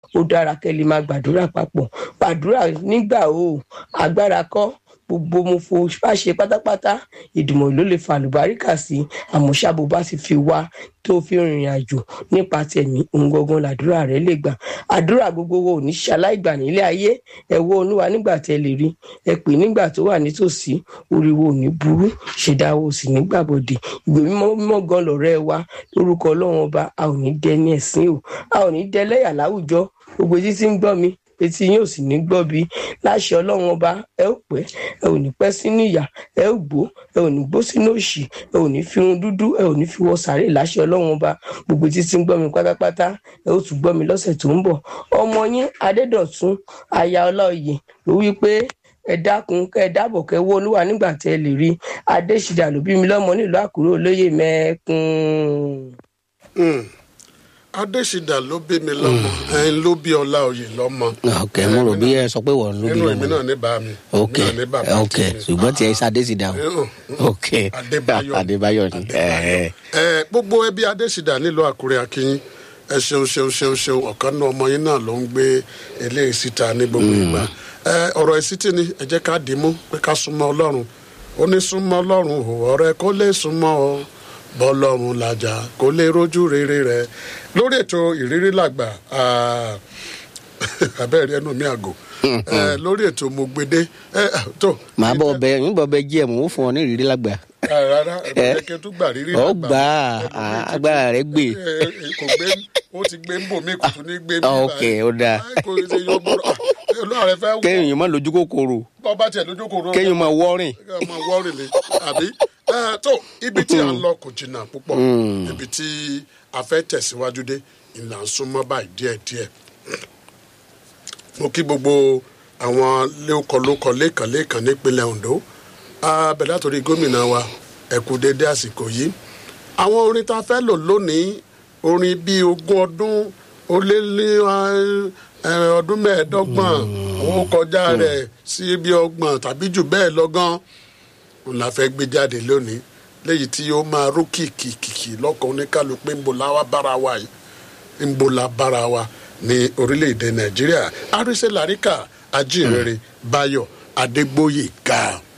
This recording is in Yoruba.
ó dára kẹ́ lè máa gbàdúrà papọ̀ gbàdúrà nígbà o agbára kọ́ gbogbo mo fo bá ṣe pátápátá ìdùnnú ló lè fa àlùbáríkà sí àmọ́ ṣáàbò bá ti fi wá tó fi rìnrìn àjò nípa tẹ̀mí ohun gangan làdúrà rẹ lè gbà àdúrà gbogbo wo ò ní ṣaláìgbà nílé ayé ẹ wo olúwa nígbà tẹ lè rí ẹ pè nígbà tó wà nítòsí oríwo ò ní burú ṣèdáwó sì ní gbàbọdè ìgbè mímọ́ mímọ́ gan lọ̀rẹ́ wa lórúkọ Ọlọ́run ọba a ò ní dẹ ní ẹ̀sìn o a ò ní dẹ lẹ́yà láwùjọ gbogbo etí tí ń gbọ́ mi etí yín ò sì ní gbọ́ bí láṣẹ ọlọ́run ọba ẹ ò pẹ́ ẹ ò ní pẹ́ sínú ìyà ẹ ò gbó ẹ ò ní gbó sínú òṣì ẹ ò ní fi irun dúdú ẹ ò ní fi wọ sàárè láṣẹ ọlọ́run ọba gbogbo etí tí ń gbọ́ mi pátápátá ẹ ó tún gbọ́ mi lọ́sẹ̀ tó ń bọ̀ ọmọ yín adédọ̀tún aya ọláòyè ló wí pé ẹ dákun kẹ ẹ dábọ̀ kẹ wó olúwa nígbà tẹ ẹ lè rí adéṣidà ló bí mi lọ́mọ nílùú àkúrẹ́ olóyè mẹ́ẹ̀kún. adésìdà ló bí mi lọ́mọ ẹ̀yin ló bí ọlá òye lọ́mọ. ok mo rò bí ẹ sọ pé wọ́n ló bí nínú èmi lọ́mọ náà ní bá mi. ok èmi náà ní bàbá ok tèmi. ṣùgbọ́n tí ẹ ṣadé sí dáhùn Eh, ok Adébáyọ̀. adébáyọ̀ ni ẹ ẹ gbogbo ẹbí adésìdà nílùú àkúrẹ́ akínyín ẹ ṣeun ṣeun ṣeun ṣeun ọ̀kan náà ọmọ yín náà ló ń gbé eléyìí síta ní gbogbo ìgbà ẹ ọ̀rọ̀ ìsítì ni ẹ jẹ́ ká dìímú pé ká súnmọ́ ọlọ́run ó ní súnmọ́ ọlọ́run ò ọ̀rẹ́ kó lè súnmọ́ ọ bọ́lọ́run làjà kó lè rójú rere rẹ lórí ètò ìrírí làgbà ah, abẹ́rẹ́ ẹnu mi àgò ẹ lórí ètò mo gbede ẹ tó màá bọ̀ bẹ yín bọ̀ bẹ jí ẹ̀ mò ń fún ọ ní ìrírí lágbà rárá ẹ bẹ kí n tún gbà rírí ọ làgbà. gbà á agbára rẹ gbé Ẹ, ẹ, kò gbé ó ti gbé ń bò mí kò tún ní gbé mi ok ó dáa kò ṣe yọ gbọdọ olúwa rẹ fẹ́ wọ kéèyàn má lójú kòkòrò bọ́ bá tiẹ̀ lójú kò rọ kéèyàn má wọ́rìn ọmọ wọ́ọ̀rì lè àbí Ẹ, tó ibi tí à ń lọ kò jìnnà púpọ̀ ibi tí a fẹ́ tẹ̀síwájú dé ìlà ń súnmọ́ báyìí díẹ̀díẹ̀ mo kí gbogbo àwọn lókọlókọ lẹ́ẹ̀kan lẹ́ẹ̀kan nípínlẹ̀ Ondo abẹ látòrí gómìnà wa ẹ kú dédé àsìkò yìí àwọn orin tá a fẹ́ lò lónìí orin bíi ogún ọdún ó lé ní ẹ, ọdún mẹ́ẹ̀ẹ́dọ́gbọ̀n ó kọjá rẹ̀ sí bí ọgbọ̀n tàbí jù bẹ́ẹ̀ lọ́gán òun la fẹ́ gbé jáde lónìí léyìí tí ó máa rú kìkìkìkì lọ́kàn oníkálukú pé ń bo láwa bára wa yìí ń bo la bára wa ní orílẹ̀-èdè Nàìjíríà àrísẹ́ làríkà ajínrere Báyọ̀ Adégbóyèga.